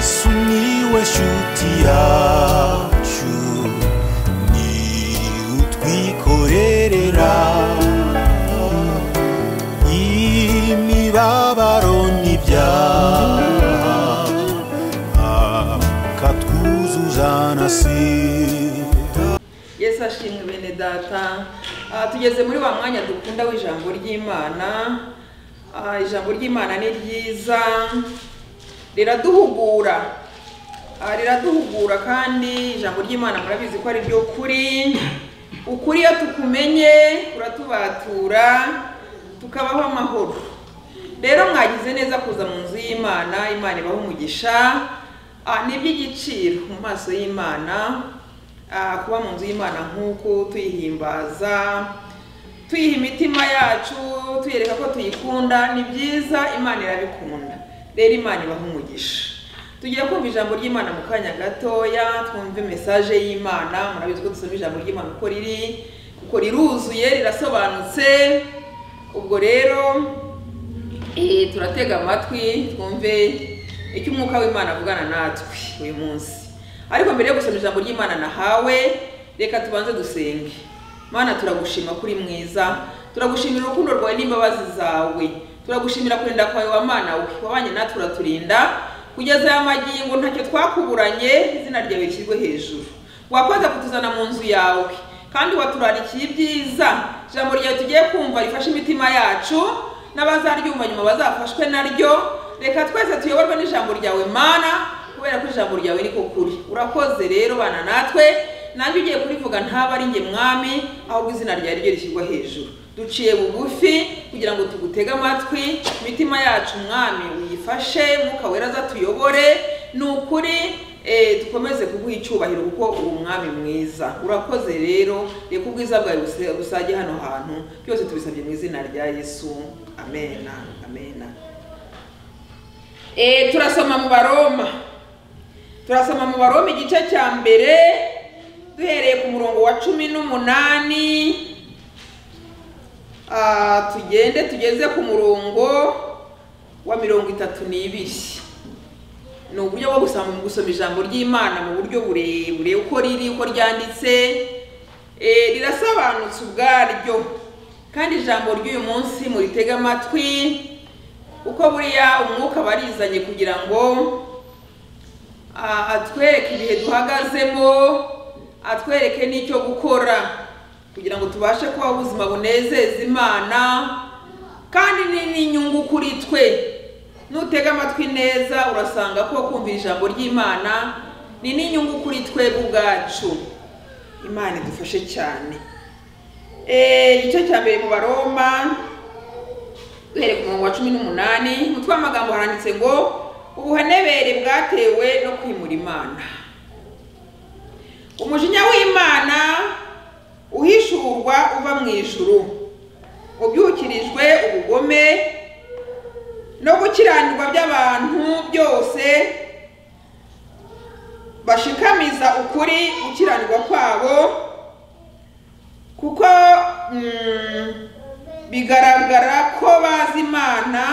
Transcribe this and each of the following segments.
sumiłeś utiaciu ni utwikorerera imibabaro n'ibyaha akatwuzuza na sida yesu ashimwe bene data Ah, tugeze muri wa mwanya dukunda w'ijambo ry'imana Ah, ijambo ry'imana ni ryiza riraduhugura Ah, riraduhugura kandi ijambo ry'imana murabizi ko ari ryo kuri ukuri iyo tukumenye uratubatura tukabaho amahoro rero mwagize neza kuza mu nzu y'imana imana ibaho umugisha Ah, ni iby'igiciro mu maso y'imana Ah, kuba mu nzu y'imana nk'uku tuyihimbaza tuyiha imitima yacu tuyereka ko tuyikunda ni byiza imana irabikunda rero imana ibaha umugisha tugiye kumva ijambo ry'imana mu kanya gatoya twumve mesaje y'imana murabizi ko dusoma ijambo ry'imana uko riri uko riruzuye rirasobanutse ubwo rero eh, turatega amatwi twumve icyo umwuka w'imana avugana natwe uyu munsi ariko mbere yo gusoma ijambo ry'imana nahawe reka tubanze dusenge mana turagushima kuri mwiza turagushimira urukundo rwawe n'imbabazi zawe turagushimira kurinda kwawe wa mana we wabanye natwe uraturinda kugeza aya magingo ntacyo twakuburanye izina ryawe rishyirwe hejuru wakoze kutuzana mu nzu yawe kandi waturarikiye ibyiza ijambo ryawe tugiye kumva rifashe imitima yacu n'abazaryumva nyuma bazafashwe naryo reka twese tuyoborwe n'ijambo ryawe mana kubera ko ijambo ryawe niko kuri urakoze rero bana natwe nanjye ugiye kurivuga ntaba ari njye mwami ahubwo izina ryawe ryo rishyirwa hejuru duciye bugufi kugira ngo tugutege amatwi imitima yacu mwami uyifashe mwuka wera aza tuyobore ni ukuri eh, dukomeze kuguha icyubahiro kuko uri umwami mwiza urakoze rero reka ubwiza bwawe buse- busage hano hantu byose tubisabye mu izina rya yesu amena amena Eh, turasoma mu baroma turasoma mu baroma igice cya mbere duhereye ku murongo wa cumi n'umunani Ah, tugende tugeze ku murongo wa mirongo itatu n'ibiri ni uburyo bwo gusoma gusoma ijambo ry'imana mu buryo burebure uko riri uko ryanditse Eh, rirasobanutse ubwaryo kandi ijambo ry'uyu munsi muritege amatwi uko buriya umwuka aba arizanye kugira ngo ah, atwereke ibihe duhagazemo atwereke n'icyo gukora kugira ngo tubashe kubaho ubuzima bunezeza imana kandi ni n'inyungu kuri twe nutega amatwi neza urasanga ko kumva ijambo ry'imana ni n'inyungu kuri twebwe ubwacu imana idufashe cyane Eh, igice cya mbere mu baroma duhereye ku murongo wa cumi n'umunani umutwe w'amagambo haranditse ngo ubuhenebere bwatewe no kwimura imana umujinya w'imana uhishurwa uva mu ijuru ubyukirijwe ubugome no gukiranirwa by'abantu byose bashikamiza ukuri gukiranirwa kwabo kuko mm, bigaragara ko bazi imana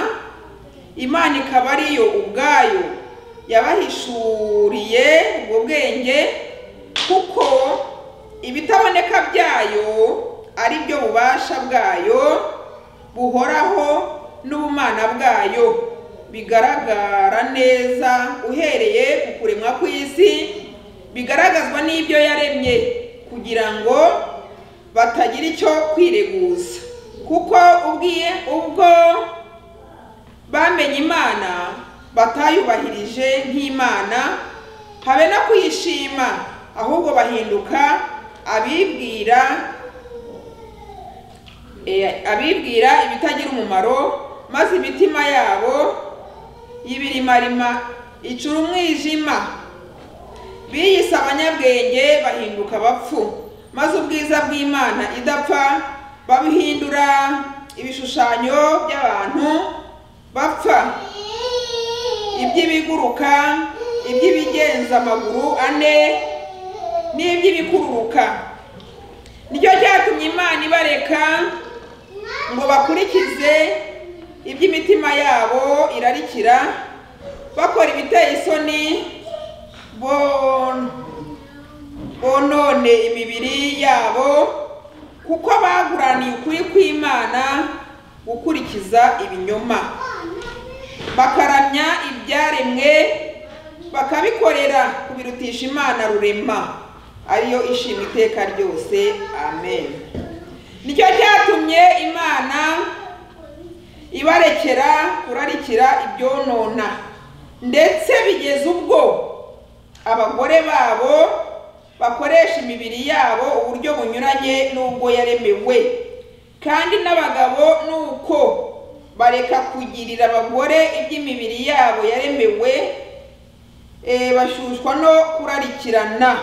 imana ikaba ariyo ubwayo yabahishuriye ubwo bwenge kuko ibitaboneka byayo ari byo bubasha bwayo buhoraho n'ubumana bwayo bigaragara neza uhereye ku kuremwa kw'isi bigaragazwa n'ibyo yaremye kugira ngo batagira icyo kwireguza kuko ubwiye ubwo bamenye imana batayubahirije nk'imana habe no kuyishima ahubwo bahinduka abibwira eh, abibwira ibitagira umumaro maze imitima yabo y'ibirimarima icura umwijima biyise abanyabwenge bahinduka abapfu maze ubwiza bw'imana idapfa babuhindura ibishushanyo by'abantu bapfa iby'ibiguruka iby'ibigenza amaguru ane n'iby'ibikururuka nicyo cyatumye imana ibareka ngo bakurikize iby'imitima yabo irarikira bakora ibiteye isoni bon- bonone imibiri yabo kuko baguraniye ukuri kw'imana gukurikiza ibinyoma bakaramya ibyaremwe bakabikorera kubirutisha imana rurema ariyo ishima iteka ryose amen nicyo cyatumye imana ibarekera kurarikira ibyonona ndetse bigeze ubwo abagore babo bakoresha imibiri yabo uburyo bunyuranye n'ubwo yaremewe kandi n'abagabo ni uko bareka kugirira abagore iby'imibiri yabo yaremewe eh, bashushwa no kurarikirana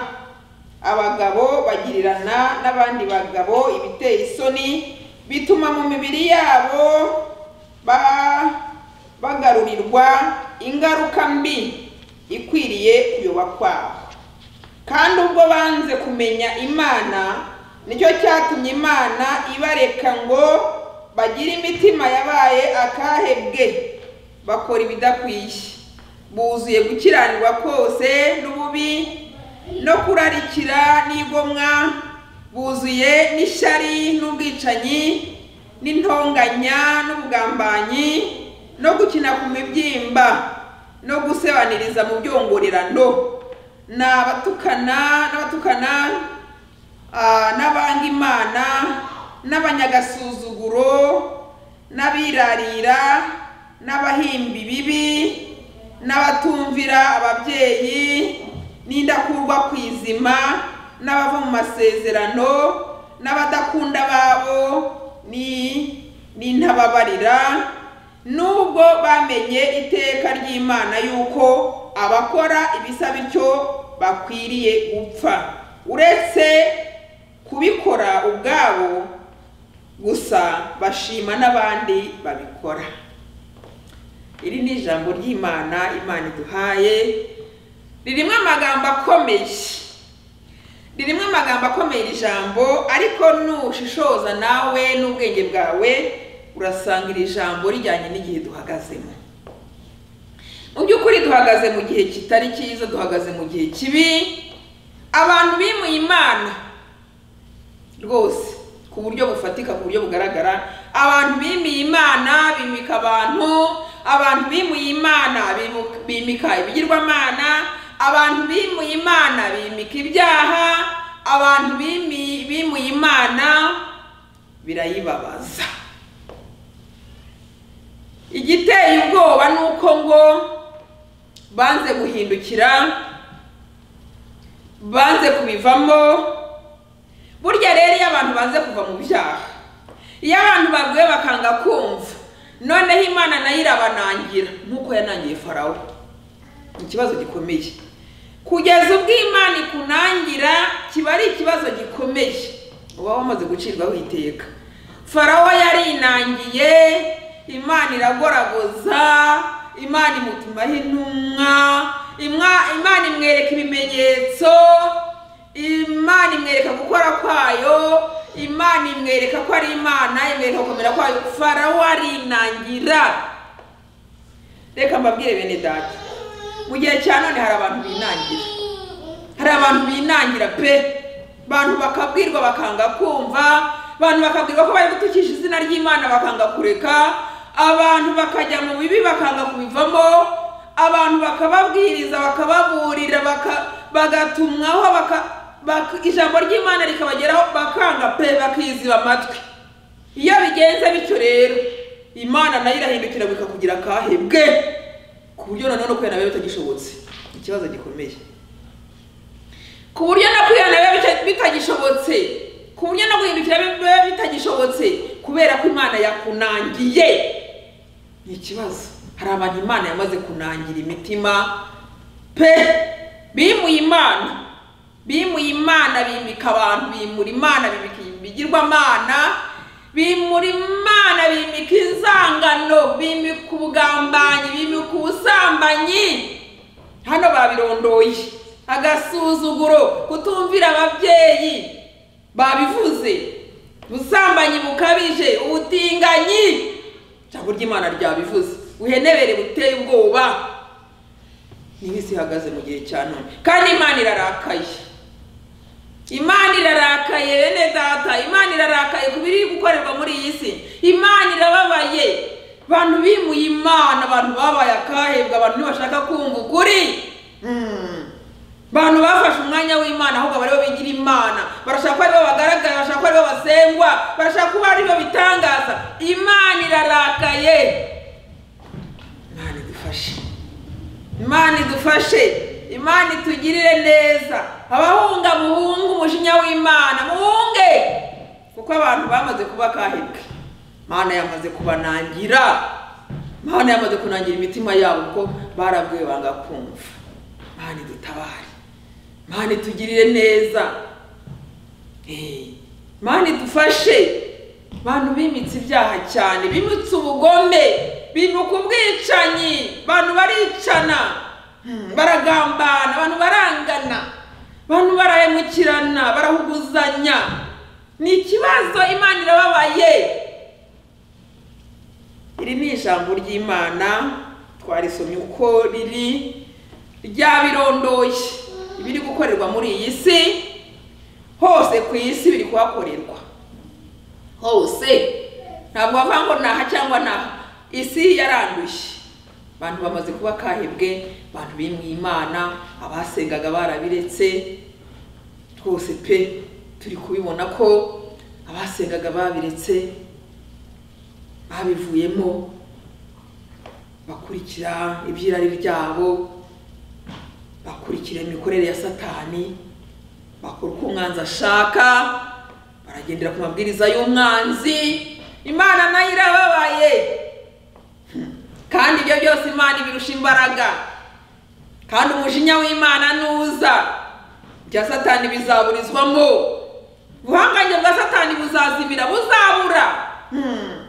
abagabo bagirirana n'abandi bagabo ibiteye isoni bituma mu mibiri yabo ba- bagarurirwa ingaruka mbi ikwiriye kuyoba kwabo kandi ubwo banze kumenya imana nicyo cyatumye imana ibareka ngo bagire imitima yabaye akahebwe bakora ibidakwiye buzuye gukiranirwa kose n'ububi no kurarikira n'igomwa buzuye n'ishyari n'ubwicanyi n'intonganya n'ubugambanyi no gukina ku mibyimba no gusebaniriza mu byongorerano ni abatukana n'abatukana ah, n'abanga imana n'abanyagasuzuguro n'abirarira n'abahimba ibibi n'abatumvira ababyeyi n'indakurwa ku izima n'abava mu masezerano n'abadakunda ababo ni- n'intababarira nubwo bamenye iteka ry'imana yuko abakora ibisa bityo bakwiriye gupfa uretse kubikora ubwabo gusa bashima n'abandi babikora iri ni ijambo ry'imana imana iduhaye ririmo amagambo akomeye ririmo amagambo akomeye iri jambo ariko nushishoza nawe n'ubwenge bwawe urasanga iri jambo rijyanye n'igihe duhagazemo mu by'ukuri duhagaze mu gihe kitari cyiza duhagaze mu gihe kibi abantu bimuye imana rwose ku buryo bufatika ku buryo bugaragara abantu bimiye imana bimika abantu abantu bimuye imana bimu- bimika ibigirwamana abantu bimuye imana bimika ibyaha abantu bimi- bimuye imana birayibabaza igiteye ubwoba ni uko ngo banze guhindukira banze kubivamo burya rero iyo abantu banze kuva mu byaha iyo abantu baguye bakanga kumva noneho imana nayo irabanangira nk'uko yanangiye farawo ni ikibazo gikomeye kugeza ubwo imana ikunangira kiba ari ikibazo gikomeye uba wamaze gucirwaho iteka farawo yarinangiye imana iragoragoza imana imutumaho intumwa Imwa- imana imwereka ibimenyetso imana imwereka gukora kwayo imana imwereka ko ari imana imwereka gukomera kwayo farawo arinangira reka mbabwire bene data mu gihe cya none hari abantu binangira hari abantu binangira pe abantu bakabwirwa bakanga kumva abantu bakabwirwa ko bari gutukisha izina ry'imana bakanga kureka abantu bakajya mu bibi bakanga kubivamo abantu bakababwiriza bakababurira baka- bagatumwaho baka- bak- ijambo ry'imana rikabageraho bakanga pe bakiziba amatwi iyo bigenze bityo rero imana nayo irahindukira bikakugira akahebwe ku buryo nanone uko nawe bitagishobotse ikibazo gikomeye ku buryo no kwihana biba bita- bitagishobotse ku buryo no guhindukira biba bitagishobotse kubera ko imana yakunangiye ni ikibazo hari abantu imana yamaze kunangira imitima pe bimuye imana bimuye imana bimika abantu bimura imana bimika ibigirwamana bimura imana bimika inzangano bimika ubugambanyi bimika ubusambanyi hano babirondoye agasuzuguro kutumvira ababyeyi babivuze ubusambanyi bukabije ubutinganyi ijambo ry'imana ryabivuze uhenebere buteye ubwoba niho isi ihagaze mu gihe cya none kandi imana irarakaye imana irarakaye bene data imana irarakaye ku biri gukorerwa muri iyi si imana irababaye abantu bimuye imana abantu babaye akahebwa abantu ntibashaka kumva ukuri Mm. abantu bafashe umwanya w'imana ahubwo bari bo bigira imana barashaka ko ari bo bagaragara barashaka ko ari bo basengwa barashaka kuba ari bo bitangaza imana irarakaye imana idufashe imana idufashe imana itugirire neza abahunga muhungu umujinya w'imana muhunge kuko abantu bamaze kuba kahebwe imana yamaze kubanangira imana yamaze kunangira imitima yabo kuko barabwiwe banga kumva imana idutabare imana itugirire neza Eh, imana idufashe abantu bimitse ibyaha cyane bimitse ubugome bimuka ubwicanyi abantu baricana Hmm, baragambana abantu barangana abantu barahemukirana barahuguzanya ni ikibazo imana irababaye iri ni ijambo ry'imana twarisomye uko riri ryabirondoye ibiri gukorerwa muri iyi si hose ku isi biri kuhakorerwa hose ntabwo bavuga ngo naha cyangwa naha isi yaranduye abantu bamaze kuba kahebwe abantu bimwe imana abasengaga barabiretse twose pe turi kubibona ko abasengaga babiretse babivuyemo bakurikira ibyirari ryabo bakurikira imikorere ya satani bakora uko umwanzi ashaka baragendera ku mabwiriza y'umwanzi imana nayo irababaye kandi ibyo byose imana ibirusha imbaraga kandi umujinya w'imana nuza ibya satani bizaburizwamo ubuhangange bwa satani buzazibira buzabura Hmm.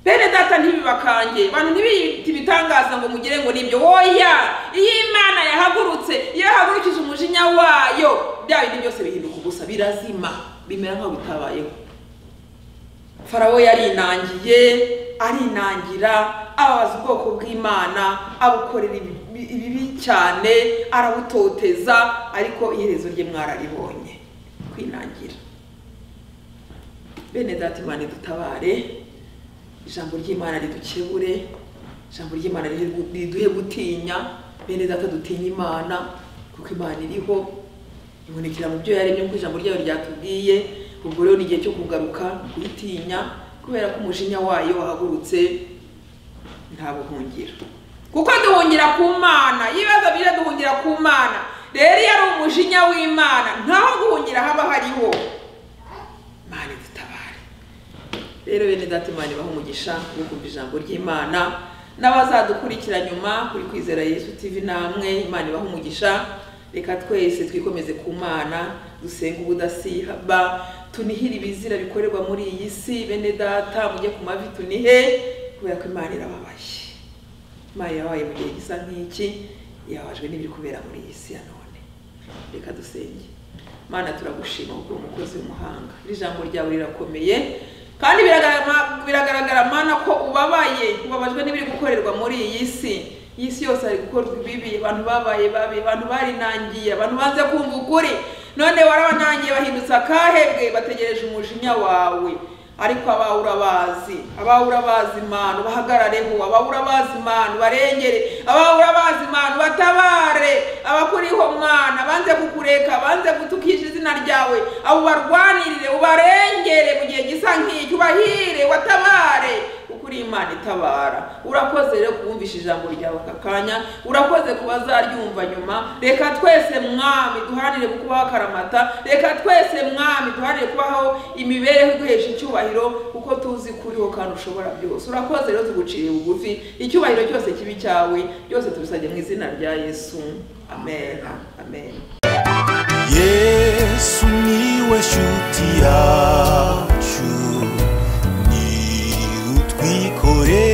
bene data ntibibakange abantu ntibiyite ibitangaza ngo mugire ngo nibyo oya iyo imana yahagurutse iyo yahagurukije umujinya wayo bya bindi byose bihinduka ubusa birazima bimera nk'aho bitabayeho farawo yarinangiye arinangira ababaza ubwoko bw'imana abukorera ibi- ibi- ibibi cyane arabutoteza ariko iherezo rye mwararibonye kwinangira bene data imana idutabare ijambo ry'imana ridukebure ijambo ry'imana rihe- riduhe gutinya bene data dutinye imana kuko imana iriho ibonekera mu byo yaremye kuko ijambo ryayo ryatubwiye ubwo rero ni igihe cyo kugaruka kuyitinya kubera ko umujinya wayo wahagurutse nta buhungiro kuko duhungira ku mana ibibazo bije duhungira ku mana rero iyo ari umujinya w'imana ntaho guhungira haba hariho imana idutabare rero bene data imana ibaho umugisha wo kumva ijambo ry'imana n'abazadukurikira nyuma kuri kwizera yesu tv namwe imana ibaho umugisha reka twese twikomeze ku mana dusenga ubudasihaba tunihire ibizira bikorerwa muri iyi si bene data mujye ku mavi tunihe kubera ko imana irababaye imana irabaye mu gihe gisa nk'iki yababajwe n'ibiri kubera muri iyi si ya none reka dusenge mana turagushima kuko uri umukozi w'umuhanga iri jambo ryawe rirakomeye kandi biragarama- biragaragara mana ko ubabaye ubabajwe n'ibiri gukorerwa muri iyi si iyi si yose hari gukorwa ibibi abantu babaye babi abantu barinangiye abantu banze kumva ukuri none warabanangiye bahindutse akahebwe bategereje umujinya wawe ariko abawe urabazi abawe urabazi imana ubahagarareho abawe urabazi imana ubarengere abawe urabazi imana ubatabare abakuriho mwana banze kukureka banze gutukisha izina ryawe abo barwanirire ubarengere mu gihe gisa nk'icyo ubahire watabare kuko uri imana itabara urakoze rero kubumvisha ijambo ryawe aka kanya urakoze ku bazaryumva nyuma reka twese mwami duharanire kukubaho akaramata reka twese mwami duharanire kubaho imibereho iguhesha icyubahiro kuko tuzi ko uriho kandi ushobora byose urakoze rero tuguciriye bugufi icyubahiro cyose kibi cyawe byose tubisabye mu izina rya yesu amen amen yesu niwe shuti yacu ni utwikore